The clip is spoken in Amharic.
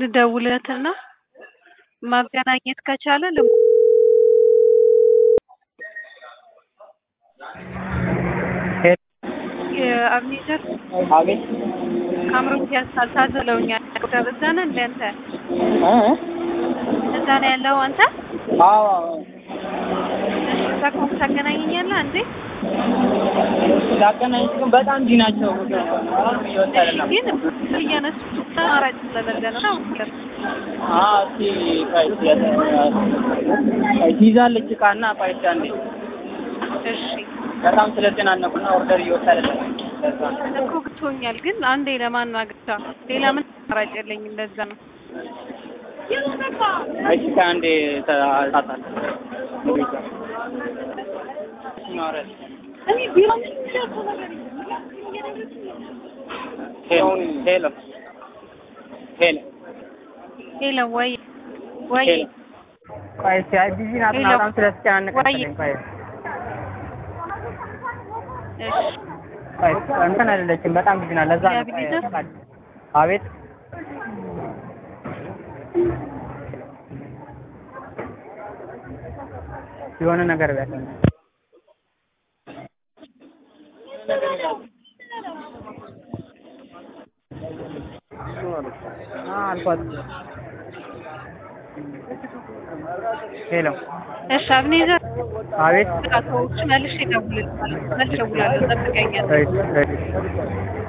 ልደውልለትና ማገናኘት ከቻለ ል የአብኔዘር አቤት ካምሮት ያሳል ታዘለውኛል። እዛ ነህ እንደ አንተ እዛ ነው ያለው አንተ? አዎ እሺ እዛ ከሆንክ ታገናኘኛለህ አንዴ? ላገናኝ ግን በጣም እንዲህ ናቸው። አሁን እየወጣ አይደለም። ግን እያነሱ አማራጭ ስለሌለ ነው። አዎ እስኪ ቆይ ይዛለች እቃና ቆይ እስኪ አንዴ እሺ በጣም ስለተጨናነቁና ኦርደር እየወጣ አይደለም። ለዛ ነው። እኮ ግቶኛል። ግን አንዴ ለማናገር ሌላ ምን አማራጭ የለኝም። እንደዛ ነው። እሺ ከአንዴ ታጣል ሄሎ ሄሎ ሄሎ ሄሎ ወይ ወይ ሄሎ ቆይ እስኪ አይ ቢዚ ናት እና ሄሎ። በጣም ስለተጨናነቀች ወይ። መሰለኝ። ቆይ እሺ ቆይ እንትን አይደለችም በጣም ቢዚ ናት። ለዛ ነው። ቆይ የአብኔዘር? አቤት የሆነ ነገር ቢያት አልኳት። ሄሎ እሺ አብኔዘር አቤት በቃ ተወው፣ መልሼ እደውልልሃለሁ። መልሼ እደውላለሁ። ጠብቀኛል። እሺ እሺ